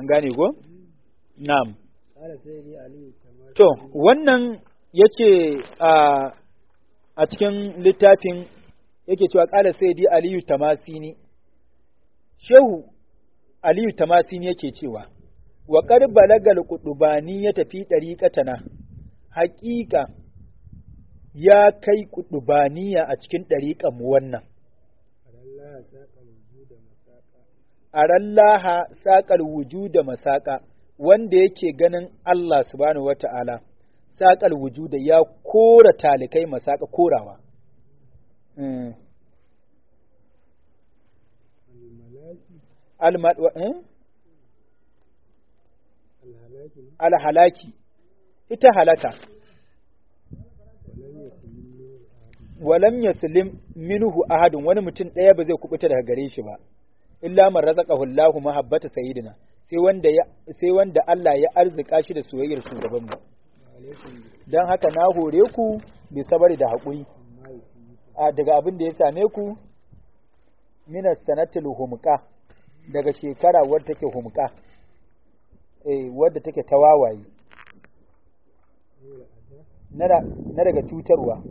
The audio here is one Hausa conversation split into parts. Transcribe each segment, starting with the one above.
an gane ko na'am قال سيدي علي كما to wannan yace a a cikin littafin yake cewa qala sayyidi aliyu tamasini shehu aliyu tamasini yake cewa wa qad balagal qudubani ya tafi dariqatana haƙiƙa ya kai qudubaniya a cikin dariqan mu wannan Allah ساق الوجود مساقا arallaha saƙal wujuda masaƙa wanda yake ganin Allah subhanahu wata'ala saƙal wujuda ya kora talikai masaƙa korawa Mm. الملاكي Alma- wa- eh? الهلاك alhalaki ita halaka ولم يكن منه أحد walam yaslim minhu ahadun wani mutum ɗaya ba zai kubuta daga gare shi ba illa man razaqahu Allahu mahabbata sayyidina sai wanda ya sai wanda Allah ya arzika shi da soyayyar shugaban mu وعليكم dan haka na hore ku bi sabari da haƙuri بما يسمى a daga abin da ya same ku minas sanatil humqa daga shekara wadda take humqa eh wadda take tawawaye na da- na daga cutarwa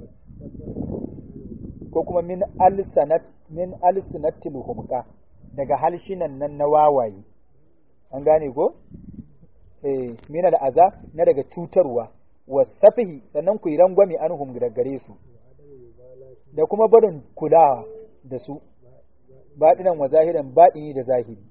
ko kuma min alsanat min alsanatil humqa daga halshinan nan na wawaye an gane ko eh min al'aza na daga cutarwa wasafihi sannan ku yi rangwame anhum daga gare su da kuma barin kulawa da su baɗinan wa zahiran baɗini da zahiri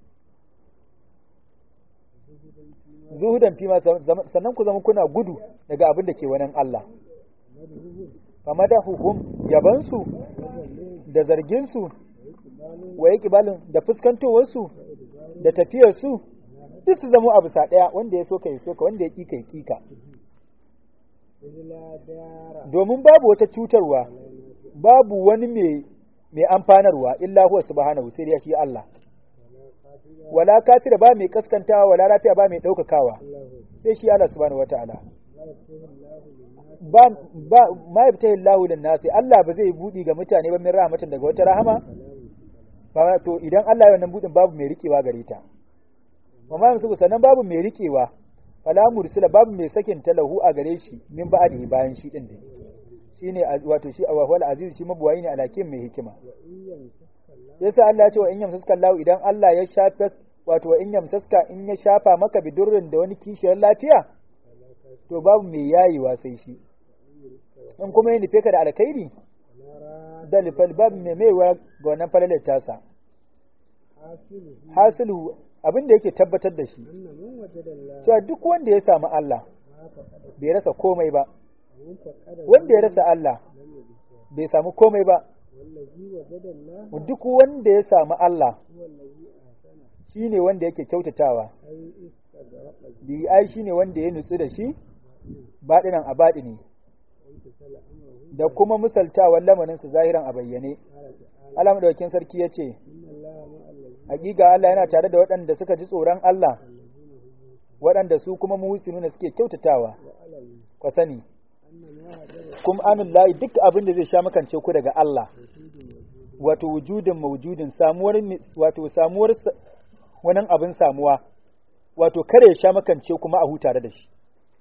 zuhudan fima sannan ku zama kuna gudu daga abin da ke wannan Allah famadahuhum yabansu da zarginsu wa kibalin da fuskantowarsu da tafiyarsu duk su zama abu sa ɗaya wanda ya so ka yi so ka wanda ya ƙi ka yi ƙi ka إذ لا دار domin babu wata cutarwa babu wani mai mai amfanarwa illa huwa subhanahu sai dai shi Allah wala kafira ba mai kaskantawa wala lafiya ba mai ɗaukakawa sai shi Allah subhanahu wataala ba ba ma yabtahi Allahu lin nasi Allah ba zai budi ga mutane ba min rahmatin daga wata rahama ba to idan Allah ya wannan budin babu mai rikewa gare ta wa ma yamsu sanan babu mai rikewa fala mursila babu mai sakin talahu a gare shi min ba'dihi bayan shi din dai shine az- wato shi awahul aziz shi mabuwayi ne alakin mai hikima yasa Allah ya ce wa in yamsaska Allah idan Allah ya shafa wato wa in yamsaska in ya shafa maka bidurrin da wani kishiyar lafiya to babu mai yayewa sai shi in kuma ya nufe ka da alkhairi da lifal babu mai maiwa ga wannan falalar tasa حاصله hasilu abin da yake tabbatar da shi أن من وجد الله cewa duk wanda ya samu Allah ما فقد bai rasa komai ba ومن فقد wanda ya rasa Allah لم يجد bai samu komai ba والذي وجد الله duk wanda ya samu Allah هو الذي أحسن shine wanda yake kyautatawa أي استغرق bi ai shine wanda ya nutsu da shi baɗinan a baɗini وامتثل أمره da kuma misaltawan lamarinsa zahiran a bayyane قال تعالى Allah madaukakin sarki ya ce إن الله مع الذين hakika Allah yana tare da waɗanda suka ji tsoron Allah الذين هم waɗanda su kuma muhsinuna suke kyautatawa وأعلم ku sani أن ما هجر kum anullahi duk abin da zai sha makance ku daga Allah وجود وجود wato wujudin mawjudin samuwar mi- wato samuwar sa- wannan abin samuwa wato kare ya sha makance kuma a huta da shi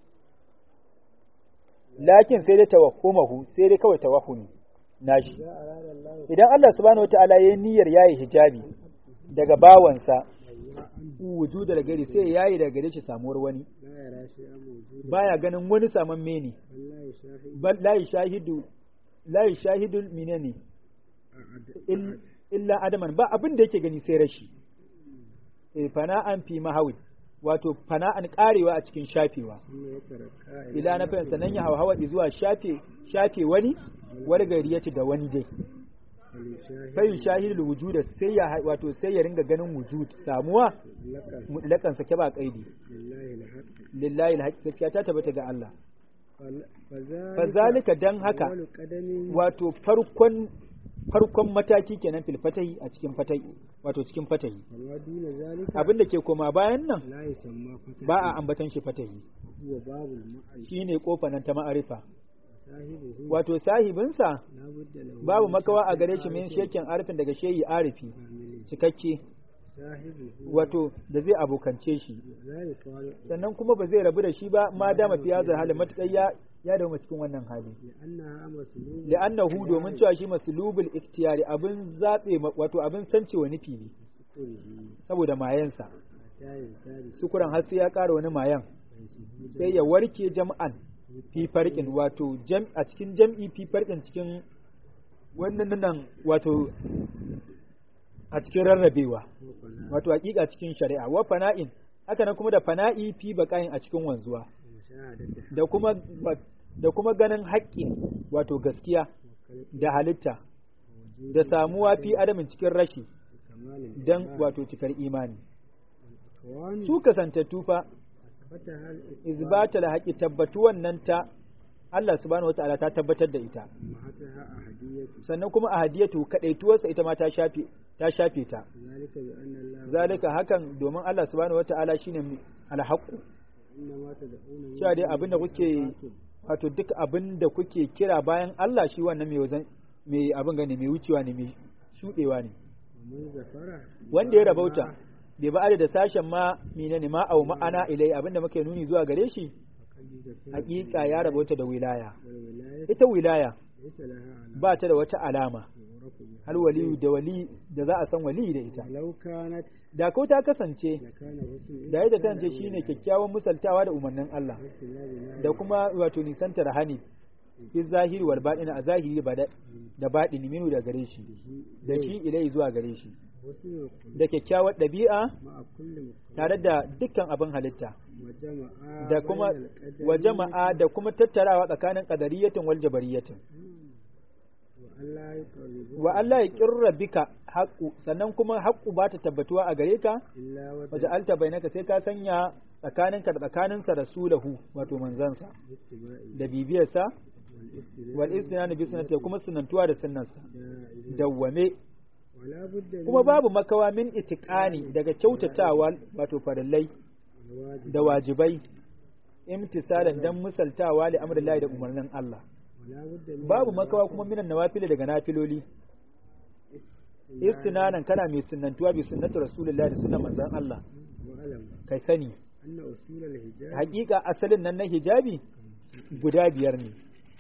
lakin sai dai tawahhumahu sai dai kawai tawahhumi nashi إذا أراد الله idan Allah subhanahu wataala yayi niyyar yayi hijabi daga bawansa wujuda da gari sai yayi daga gare shi samuwar wani لا يرى شيئا موجودا baya ganin wani saman mene بل لا يشاهد bal la yashahidu la yashahidu minani il- illa adaman ba abin da yake gani sai rashi eh fana'an fi mahawi wato fana'an karewa a cikin shafewa ثم يتركها ila na fahimta nan ya hawa zuwa shafe shafe wani wani gari ya ci da wani dai فليشاهد sai shahidul wujuda sai ya hai- wato sai ya ringa ganin wujud samuwa لك mutlakan sake ba kaidi لله الحق lillahi alhaq gaskiya ta tabbata ga Allah فل- فذلك fazalika dan haka أول قدم wato farkon farkon mataki kenan fil fatahi a cikin fatahi wato cikin fatahi وما دون ذلك abin da ke koma bayan nan لا يسمى فتح ba a ambatan shi fatahi هو باب المعرفة shine kofa nan ta ma'arifa صاحبه wato sahibinsa لا بد له babu من makawa a شرط gare shi min عارف shekin arifin daga shehi arifi كامل cikakke sahibihi wato da zai abokance shi la yufariqu sannan kuma ba zai rabu da shi ba ma dama fi hazar hali matuƙar ya ya dawo cikin wannan hali li'annaha maslubun li'annahu domin cewa shi maslubul ikhtiyari abin zabe wato abin sancewa nufi ne sukurihi saboda mayansa hatta yantari sukuran har sai ya ƙara wani mayan sai ya warke jam'an fi farqin wato jam a cikin jam'i fi farqin cikin wannan nan wato a cikin rarrabewa wato hakika cikin shari'a wa fana'in haka nan kuma da fana'i fi baqa'in a cikin wanzuwa mushahadati da kuma da kuma ganin haƙƙi wato gaskiya da halitta da samuwa fi adamin cikin rashi kamalin dan wato cikar imani kawani su kasantattu fa fata hal izbatal haƙi tabbatu wannan ta Allah subhanahu wataala ta tabbatar da ita mahataha ahadiyatu sannan kuma ahadiyatu kadaituwarsa ita ma ta shafe ta shafe ta zalika bi anna Allah zalika hakan domin Allah subhanahu wataala shine alhaqu inna ma tad'una min cewa dai abinda kuke wato duk abinda kuke kira bayan Allah shi wannan mai wazan mai abin gane mai wucewa ne mai shudewa ne man zafara wanda ya rabauta bai ba da sashen ma menene ma au ma'ana ilai abinda muke nuni zuwa gare shi hakika ya rabauta da wilaya wal wilayatu ita wilaya laysa laha ala ba ta da wata alama yuraku biha har waliyu da wali da za a san wali da ita law kanat da ko ta kasance lakana husn da yadda kasance shine kyakkyawan misaltawa da umarnin Allah da kuma wato nisantar hani fi zahiri wal baɗini a zahiri ba da da baɗini minu da gare shi da shi ilai zuwa gare shi wasu da kyakkyawar ɗabi'a ma'a kulli tare da dukkan abin halitta wa jama'a da kuma bainal qadari wa jama'a da kuma tattarawa tsakanin qadariyatin wal jabariyatin wa Allah yuqarribu wa Allah ya kirra bika haqqu sannan kuma haqqu ba ta tabbatuwa a gare ka illa wa waje alta bainaka sai ka sanya tsakaninka da tsakaninsa rasulahu wato manzansa ittiba'i da bibiyarsa wal istidlal wal istinani bi sunnati kuma sunantuwa da sunnarsa da'ila dawwame wala budda kuma babu makawa min itiqani daga kyautatawa wato farillai wajib da wajibai imtisalan dan misaltawa li amrillahi da umarnin Allah wala budda min babu makawa kuma minan nawafili daga nafiloli istinanan kana mai sunnantuwa bi sunnati rasulullahi da sunnan manzon Allah wa alam kai sani anna usul al hijab hakika asalin nan na hijabi guda biyar ne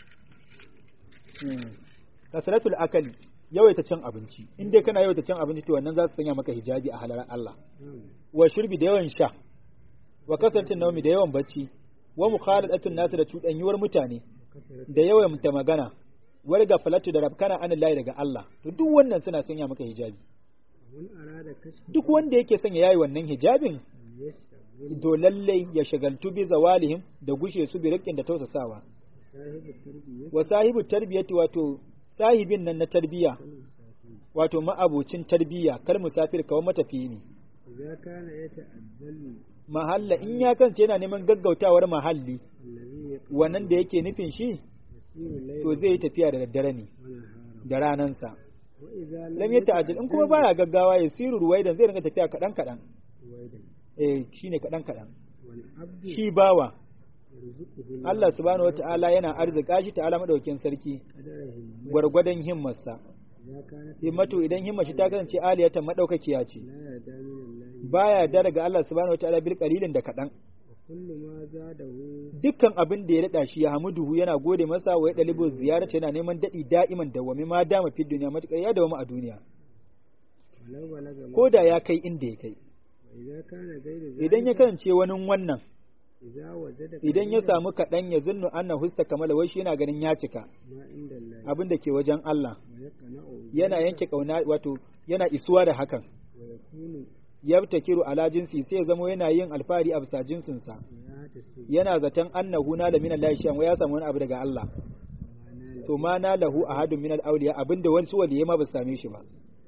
Hmm. kasratul akali yawaita cin abinci in dai kana yawaita cin abinci to wannan za su sanya maka hijabi a halarar Allah na'am wa shurbi da yawan sha wa kasratin naumi da yawan bacci wa mukhaladatun nasu da cuɗanyuwar mutane kasrat da yawan ta magana wal gafalatu da rabkana an lahi daga Allah to duk wannan suna sanya maka hijabi man arada kashf duk wanda yake sanya yayi wannan hijabin yashghal to lallai ya shagaltu bi zawalihim da gushe su bi rikin da tausasawa sahibu tarbiyyah wa sahibu tarbiyati wato sahibin nan na tarbiya wato ma'abocin tarbiya kal musafir kawai matafiyi ne idza kana yata'addalu mahalla in ya kance yana neman gaggautawar mahalli alladhi wannan da yake nufin shi yasiru layla to zai yi tafiya da daddare ne wa nahara da ranansa wa idza lam yata'ajjal in kuma baya gaggawa ya siru ruwaidan zai ringa tafiya kadan kadan waidan eh shine kadan kadan wal abdu shi bawa yarzuquhu Allah subhanahu wata'ala yana arzika shi ta'ala madaukin sarki qadara himma gwargwadon himmarsa idza kana himmatu idan himmar shi ta kasance aliyatan madaukakiya ce la yarda min Allah baya yarda daga Allah subhanahu wata'ala bil qalilin da kadan wa kullu ma zadahu dukkan abin da ya rada shi ya hamuduhu yana gode masa wa ya dalibu ziyarata yana neman dadi da'iman dawwami ma dama fi duniya matukar ya dawama a duniya walau balaga ma ko da ya kai inda ya kai wa idza kana ghayru idan ya kasance wani wannan idza wajada idan ya samu kaɗan ya zunnu anna husta kamala wai shi yana ganin ya cika ma inda Allah abin da ke wajen Allah wa yaqna'u yana yanke kauna wato yana isuwa da hakan wa yakunu yabtakiru ala jinsi sai ya zama yana yin alfahari a bisa jinsinsa ya hatasu yana zaton annahu na da min Allah shan ya samu wani abu daga Allah ma nala to ma na lahu ahadun min al-awliya abinda wani waliyai ma ba su same shi ba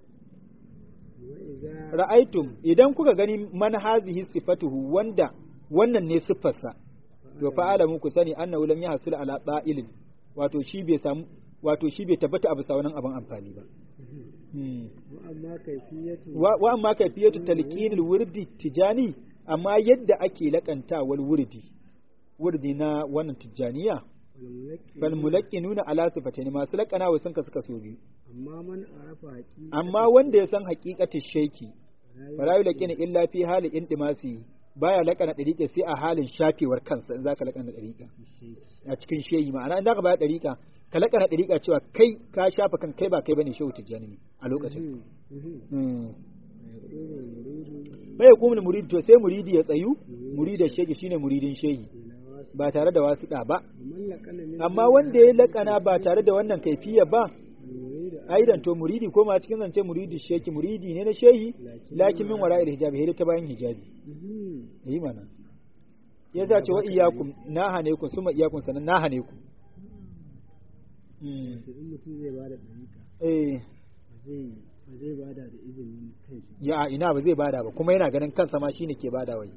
wa idza ra'aitum idan kuka gani man hazihi sifatuhu wanda wannan ne siffarsa to fa alamu ku sani annahu lam yahsul ala ba'ilin wato shi bai samu wato shi bai tabbata a bisa wannan abin amfani ba Hmm. wa amma kayfiyatu wa wa amma kayfiyatu talqinil wurdi tijani amma yadda ake lakantawar wurdi wurdi na wannan tijaniya wal mulakki fal mulaqqinuna ala sifatain masu lakana wa sun kasu kaso biyu amma man arafa haqi amma wanda ya san haqiqatin shaiki wala yulqina illa fi hali indimasi baya laƙana ɗariƙa sai a halin shafewar kansa in zaka laƙana ɗariƙa a cikin shehi ma'ana in zaka baya ɗariƙa ka laƙana ɗariƙa cewa kai ka shafa kan kai ba kai bane shehu tijjani ne a lokacin bai kuma muridi to sai muridi ya tsayu muridin shehi shine muridin shehi ba tare da wasiɗa ba amma wanda ya laƙana ba tare da wannan kaifiya ba aidan to muridi ko ma cikin zance muridi sheki muridi ne na shehi lakin min wara'il hijabi hede ta bayan hijabi yi mana ya za ce wa iyakum na hane ku suma iyakum sanan na hane ku eh ba zai bada da izinin kai ya ina ba zai bada ba kuma yana ganin kansa ma shine ke bada wai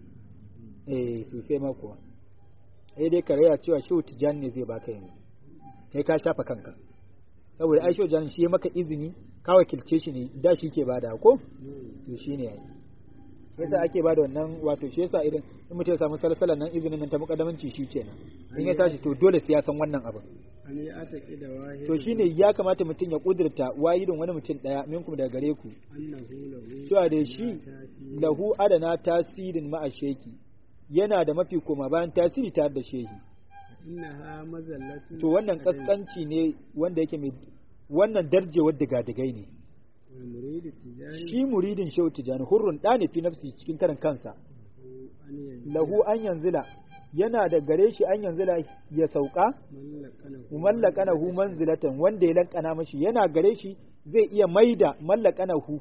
eh sosai ma kuwa eh dai karaya cewa shehu tijani ne zai baka yanzu kai ka shafa kanka saboda ai shehu tijani shi ya maka izini ka wakilce shi ne da shi ke bada ko to shine yayi yasa ake bada wannan wato shi yasa idan in mutum ya samu salsalan nan izinin nan ta mukaddamanci shi kenan in ya tashi to dole sai ya san wannan abin an yi ataki da wahid to shine ya kamata mutum ya kudurta wahidin wani mutum daya minkum daga gare ku annahu lahu cewa da shi lahu adana tasirin ma'a sheki yana da mafi koma bayan tasiri tare da shehi innaha mazallatu to wannan kaskanci ne wanda yake mai wannan darjewar digadigai ne wal muridu tijani shi muridin shehu tijani hurrun da ne fi nafsi cikin karan kansa an yanzu lahu an yanzila yana da gare shi an yanzila ya sauka mallakana mallakanahu manzilatan wanda ya lankana mashi yana gare shi zai iya maida mallakanahu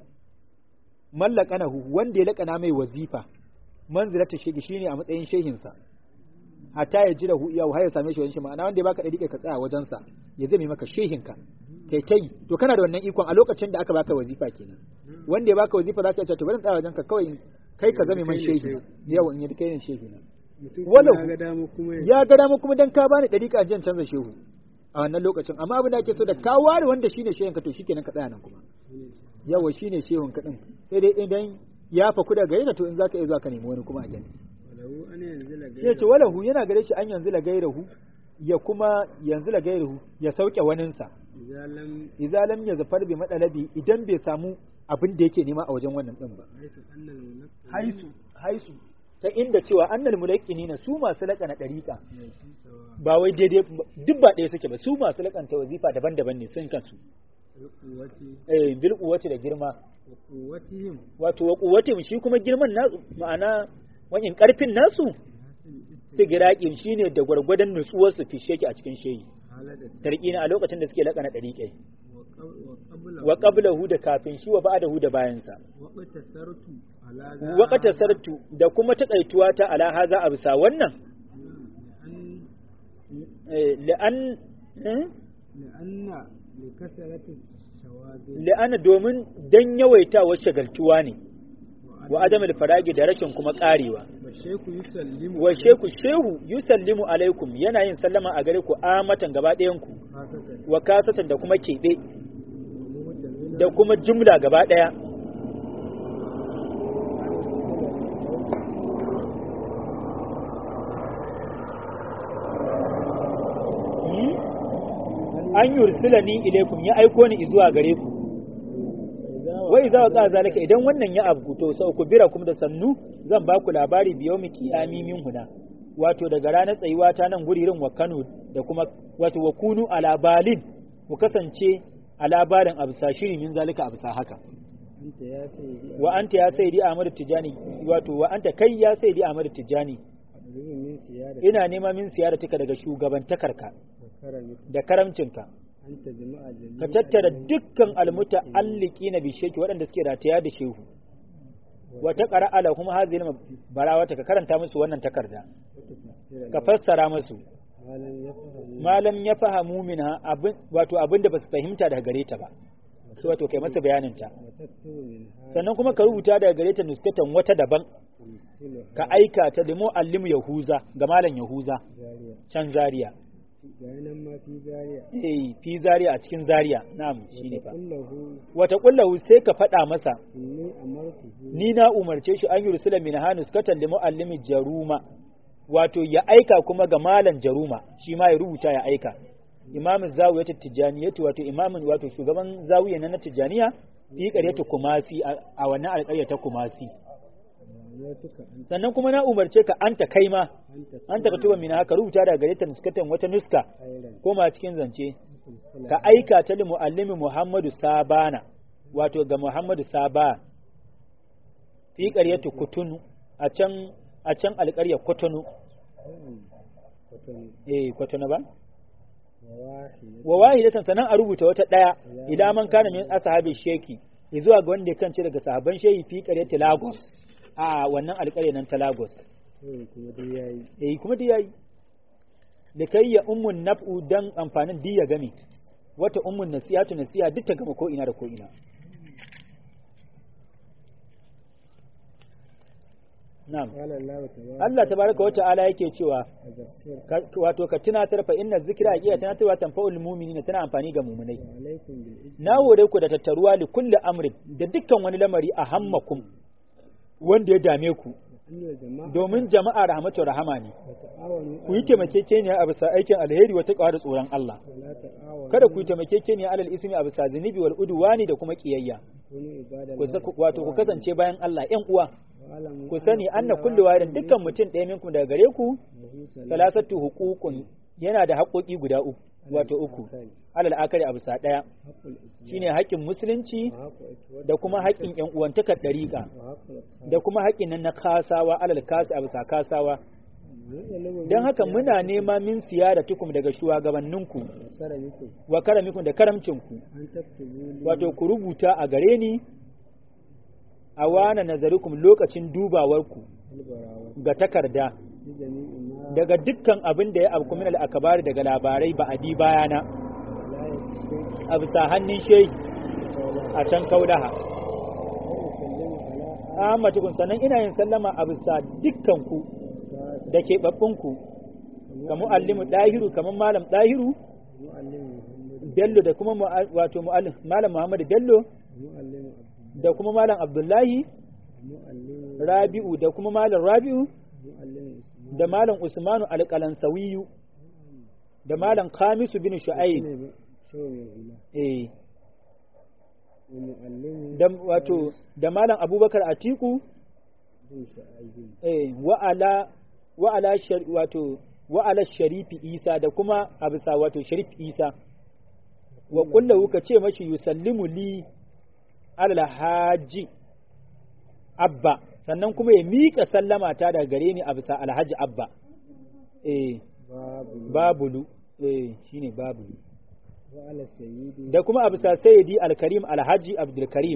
mallakanahu wanda ya lakana mai wazifa manzilatan shege shine a matsayin shehinsa hatta ya ji da hu iya ya same shi wani shi ma'ana wanda ya baka dadi ka tsaya wajen sa ya zame maka shehinka kai kai to kana da wannan ikon a lokacin da aka baka wazifa kenan wanda ya baka wazifa za ka ce to bari in tsaya wajen ka kawai in- kai ka zame man shehi yau in yi kai ne shehi na mutum walau- kuma ya ga dama kuma ya ya ga dama kuma dan ka bani dariƙa jan canza shehu a wannan lokacin amma abin da ake so da ka ware wanda shine shehun ka to shikenan ka tsaya nan kuma yawa shine shehun ka din sai dai idan ya faku da gare ka to in zaka iya zuwa ka nemi wani kuma a gani walau an yanzu la sai ce walahu yana gare shi an yanzu la gairahu ya kuma yanzu la gairahu ya sauke waninsa zalam idza lam yazfar bi madalabi idan bai samu abin da yake nema a wajen wannan din ba haisu annal munaqqi haisu haisu ta inda cewa annal mulaqinina su masu laƙana dariƙa yasi sawa ba wai daidai duk ba ɗaya suke ba su masu laƙanta wazifa daban-daban ne sun kansu quwwati eh bil quwwati da girma wa quwwatihim wato wa quwwatihim shi kuma girman nasu ma'ana wajen karfin nasu hasil sigiraqin shine da gwargwadon nutsuwar su fishe ki a cikin shehi halada tarqina a lokacin da suke laƙana dariƙai wa qab- wa qabla wa qablahu da kafin shi wa ba'dahu da bayan sa wa qatasartu ala za wa qatasartu da kuma takaituwa ta ala haza a bisa wannan an eh, la'an eh? لأن لكثرة الشواذ la'ana domin dan yawaitawar shagaltuwa ne wa adamul faragi da rashin kuma karewa والشيخ يسلم wa sheku shehu yusallimu alaikum yana yin sallama a gare ku amatan gaba ɗayan ku خاصة wa kasatan da kuma keɓe ومهتمين da kuma jumla gaba ɗaya Hmm? an yursilani ilaikum ya aiko ni zuwa gare ku wai za ka zalika idan wannan ya abu to sau ku bira kuma da sannu zan ba ku labari biyo mu kiyami min huna wato daga ranar tsayuwa ta nan guririn wa Kano da kuma wato wa kunu ala balin ku kasance a labarin abisa shiri min zalika abisa haka أنت يا سيدي wa anta ya sayyidi Ahmad Tijani wato wa anta kai ya sayyidi Ahmad Tijani أطلب من سيادة ina nema min siyaratika daga shugabantakarka وكرمك da karamcinka أنت جماعة جميع ka tattara dukkan almuta alliki na bisheki waɗanda suke rataya da shehu wata ƙara ala kuma hazin barawata ka karanta musu wannan takarda وتفسير ka fassara musu ما لم يفهم malam ya fahamu minha abin wato abin da ba su fahimta daga gare ta ba sai wato kai masa bayanin ta وتكتب منها sannan kuma ka rubuta daga gare ta nuskatan wata daban تمثلها ka aika ta da muallim yahuza ga malam yahuza جارية can zaria بينما في جارية eh fi zaria a cikin zaria na'am shine fa وتقول له wata kullahu sai ka faɗa masa إني أمرته ni na umarce shi an yi rusula min hanus katan da muallimi jaruma wato ya aika kuma ga malam jaruma shi ma ya rubuta ya aika imamin zawiyat tijaniya wato imamin wato shugaban zawiya na tijaniya fi qaryati kumasi a a wannan alƙarya ta kumasi وأمرتك أن sannan kuma na umarce ka anta kai ma أنت anta ka tuba mina haka rubuta daga gare ta nuskatan wata nuska خيرا koma cikin zance مثل ka aika ta li muallimi Muhammadu Sabana wato ga Muhammadu Saba fi qaryati kutunu a can a can alƙaryar kutunu وتن eh kutunu ba وواحدة wa wahidatan sanan a rubuta wata daya ila man kana min ashabi sheki zuwa ga wanda ya kance daga sahaban shehi fi qaryati Lagos a wannan alƙarya nan ta Lagos kawai kuma dai ya yi eh kuma dai yayi da kai ya ummun naf'u dan amfanin di ya game wata ummun nasihatu nasiha duk ta gama ko ina da ko ina na'am qala Allah tabaraka Allah tabaraka wa ta'ala yake cewa azkir ka- wato ka tunatar fa inna zikra iya tunatarwa tanfa'ul mu'minina tana amfani ga mu'minai wa alaikum bil ismi na hore ku da tattaruwa li kulli amrin da dukkan wani lamari a hammakum wanda ya dame ku annal jama'a domin jama'a rahmatu rahama ne wa ta'awanu ku yi taimakekeniya a bisa aikin alheri wata da tsoron Allah wa la ta'awanu kada ku yi taimakekeniya alal ismi a bisa zunubi wal udwani da kuma kiyayya kunu ibada ku sa- wato ku kasance bayan Allah ƴan uwa wa alamu ku sani anna kullu wahidin dukkan mutum ɗaya minkum daga gare ku salasatu huququn yana da haƙoƙi guda uku wato uku alal akari a bisa ɗaya haqqul islam shine haƙƙin musulunci wa haqqul ikhwati da kuma haƙƙin ƴan uwantakar ɗariƙa wa haqqul da kuma haƙƙin nan na kasawa alal kasi a bisa kasawa don haka muna nema min siyara tukum daga shugabanninku sara muku wa karamikum da karamcinku an taktubu li wato ku rubuta a gare ni a wana nazarikum lokacin dubawarku albarawa ga takarda li jami'i ma daga dukkan abin da ya abu min al-akbari daga labarai ba a bi bayana la yakshi a bisa hannun shehi qawla a can kaulaha wa usallimu ala Ahmadu sannan ina yin sallama a bisa dukkan ku ta da keɓaɓɓunku ka mu'allimu ɗahiru kamar malam ɗahiru muallimu muhammad bello da kuma mu'a- wato mu'allim malam muhammadu bello muallimu abdul da kuma malam abdullahi muallimu rabi'u da kuma malam rabi'u muallimu isma da malam usmanu alƙalansawiyu da malam khamisu bin shu'aib ne shawo mai hula eh wa muallimu da wato da malam abubakar atiku bin sha'ibin eh wa ala wa ala shar- wato wa ala sharifi isa da kuma a bisa wato sharif isa wa kullahu ka ce mashi yusallimu li alal haji abba sannan kuma ya miƙa sallama ta daga gare ni a bisa alhaji abba eh babu babulu eh shine babulu wa ala sayyidi da kuma a bisa sayyidi alkarim alhaji abdulkarim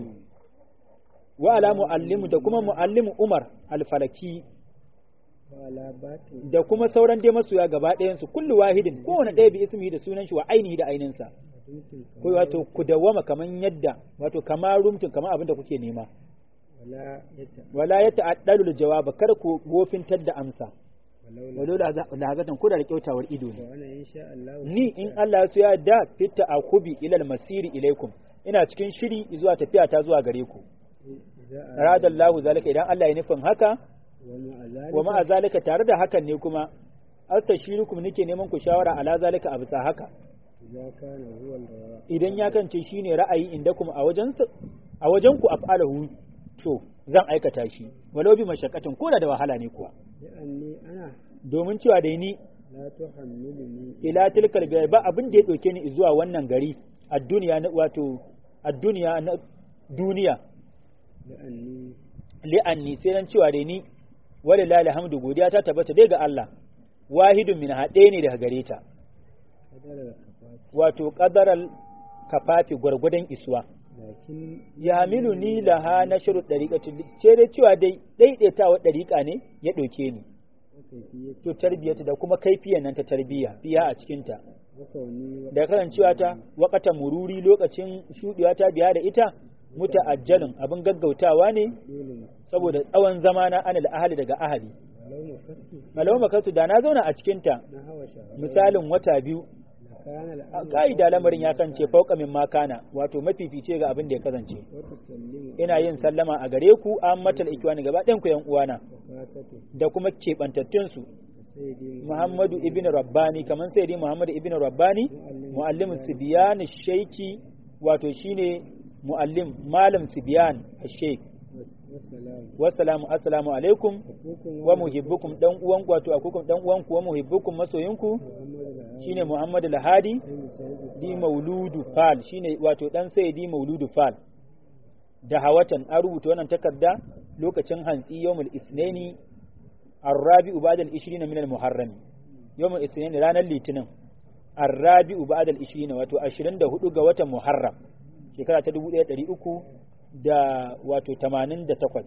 wa ala muallimu da kuma muallimu umar alfalaki wa ala batin da kuma sauran dai masoya gaba ɗayansu kullu wahidin kowane ɗaya bi ismihi da sunan shi wa ainihi da ainihinsa dinkin ko wato ku dawwama kaman yadda wato kama rumtun kama abin da kuke nema wala yata wala ya ta'addalu jawaba kar ku gofintar da amsa walau la walau la hazatan ku da kyautawar ido ne wa ana insha Allah ni in Allah su ya da fitta akubi ilal masiri ilaikum ina cikin shiri zuwa tafiya ta zuwa gare ku za a radallahu zalika idan Allah ya nufin haka wa ma wa ma'a zalika tare da hakan ne kuma astashirukum nake neman ku shawara ala zalika a bisa haka idza kana huwa al-rawa idan ya kance shine ra'ayi inda kuma a wajen a wajen ku af'alahu to zan aikata shi walau bi mashakkatin ko da da wahala ne kuwa li'anni ana domin cewa da ni la tuhammiluni ila tilkal bai ba abin da ya dauke ni zuwa wannan gari a duniya na wato a duniya na duniya li'anni li'anni sai dan cewa da ni walillahi alhamdu godiya ta tabbata dai ga Allah wahidun min haɗe ne daga gare ta kadara da kafati wato qadaral kafafi gwargwadon isuwa lakin ya milu ni laha na shiru ɗariƙa ce dai cewa dai ɗaiɗaitawa ɗariƙa ne ya ɗauke ni kayfiyat to tarbiyyata da kuma kaifiyan nan ta tarbiyya fiya a cikinta wa kauni wa da kasancewa ta wakata mururi lokacin shuɗewa ta biya da ita muta ajjalin abin gaggautawa ne dole saboda tsawon zamana anil ahali daga ahali walau makastu malawa makasu da na zauna a cikinta na hawa shahara misalin wata biyu la kana a al-amru ka'ida lamarin ya kance fauka min makana wato mafifice ga abin da ya kasance wa tusallimu ina yin sallama a gare ku an matal ikwani gaba ɗayan ku yan uwana wa kasatu da kuma keɓantattun su sayyidi Muhammadu ibn Rabbani kamar sai Muhammadu ibn Rabbani muallimin Sibyan Shaiki wato shine muallim malam sibyan sheikh والسلام wassalamu assalamu alaikum أخوكم wa muhibbukum dan uwanku wato akukum dan uwanku wa muhibbukum masoyinku محمد العالم shine Muhammad al-Hadi بن سعيد di Mauludu Fal shine wato dan sai di Mauludu Fal da hawatan an rubuta wannan takarda lokacin hantsi yawmul isnaini arrabi'u ba'da al-20 min al-muharram yawmul isnaini ranar litinin arrabi'u ba'da al-20 wato 24 ga watan muharram shekara ta 1300 da wato 88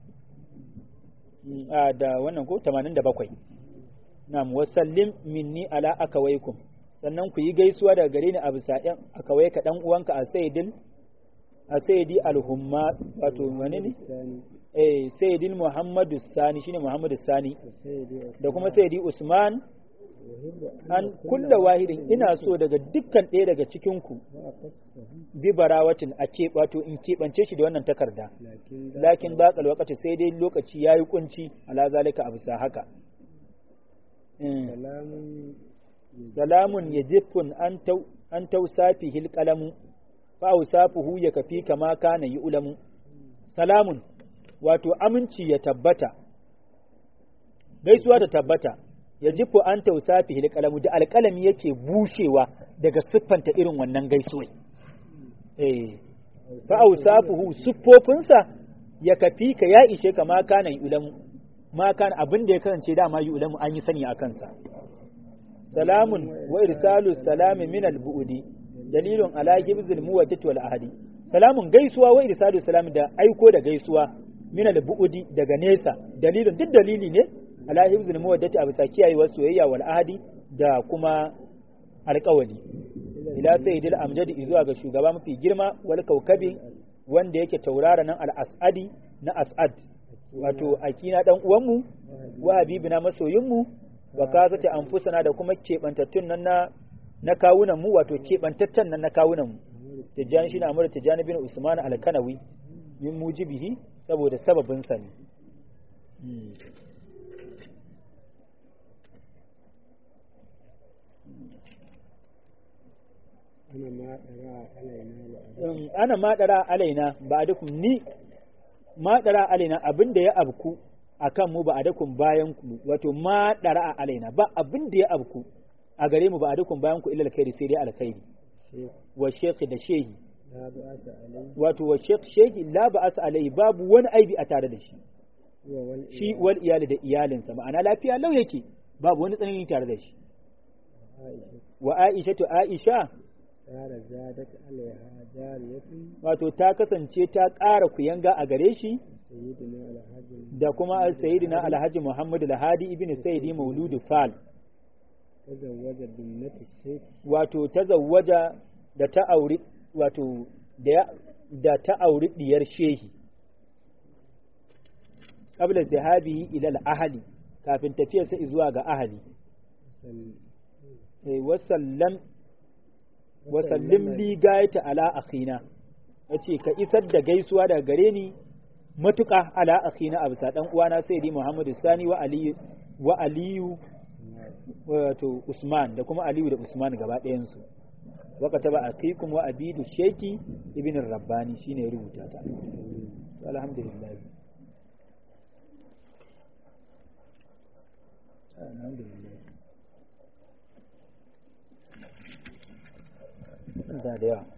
Mm, a da wannan ko 87 na'am wasallim minni ala akawaikum sannan ku yi gaisuwa daga gare ni a bisa ɗan akawai ka ɗan uwanka a sayyidil a sayyidi alhumma wato wani ne الثاني eh sayyidil muhammadu sani shine muhammadu sani السيد da kuma sayyidi usman أحب an kulla wahidin ina so daga dukkan ɗaya daga cikin ku وأقصه bi barawatin a ke wato in keɓance shi da wannan takarda لكن lakin baƙal wakati sai dai lokaci yayi kunci ala zalika a bisa haka Mm. سلام salamun yajifun an tau an tausafihi alqalamu fa awsafuhu yakafi kama kana yu'lamu salamun wato aminci ya tabbata gaisuwa ta tabbata yajifu an tausafihi alqalamu da alqalami yake bushewa daga siffanta irin wannan gaisuwai eh fa awsafuhu siffofinsa yakafi ka ya ishe kama kana yu'lamu ma kana abin da ya kasance dama yu'lamu an yi sani a kansa salamun wa irsalu salami min al-bu'di dalilun ala hibzil muwajjat wal ahadi salamun gaisuwa wa irsalu salami da aiko da gaisuwa min al-bu'di daga nesa dalilun duk dalili ne ala hibzil muwajjat a bisa kiyayewar soyayya wal ahadi da kuma alƙawali ila sayyidil amjadi zuwa ga shugaba mafi girma wal kaukabi wanda yake taurara nan al-as'adi na as'ad wato akina dan uwanmu wa habibina masoyinmu wa kazata anfusana da kuma kebantattun nan na na kawunan mu wato kebantattan nan na kawunan mu tijani shine amur tijani bin usman al-kanawi min mujibihi saboda sababin sa ne أنا ما أرى علينا وأرى Um, ana madara alaina ba dukun ni madara alaina abin da ya abku akan mu ba a dukun bayan ku wato madara alaina ba abin da ya abku a gare mu ba a dukun bayan ku illa alkhairi sai dai alkhairi شيخ wa shekhi da shehi لا بأس عليه wato wa shekh shehi la ba asa alai babu wani aibi a tare da shi هو والإله shi wal iyali da iyalinsa ma'ana lafiya lau yake babu wani tsanani tare da shi عائشة wa aisha to aisha قال زادت عليها جارية wato ta kasance ta ƙara kuyanga a gare shi سيدنا الحج da kuma sayyidina alhaji muhammad alhadi ibn sayyidi mauludu fal تزوج بنت الشيخ wato ta zawwaja da ta auri wato da ya- da ta auri diyar shehi qabla zahabihi ila al-ahli kafin tafiyarsa zuwa ga ahli سل- eh wasallam wasallim li gaita ala akhina yace ka isar da gaisuwa daga gare ni matuƙa ala akhina a bisa dan uwana sayyidi muhammadu sani wa aliyu wa aliyu wato usman da kuma aliyu da usman gaba ɗayan su wa kataba akikum wa abidu sheki ibn rabbani shine ya rubuta ta To, alhamdulillah alhamdulillah da da yawa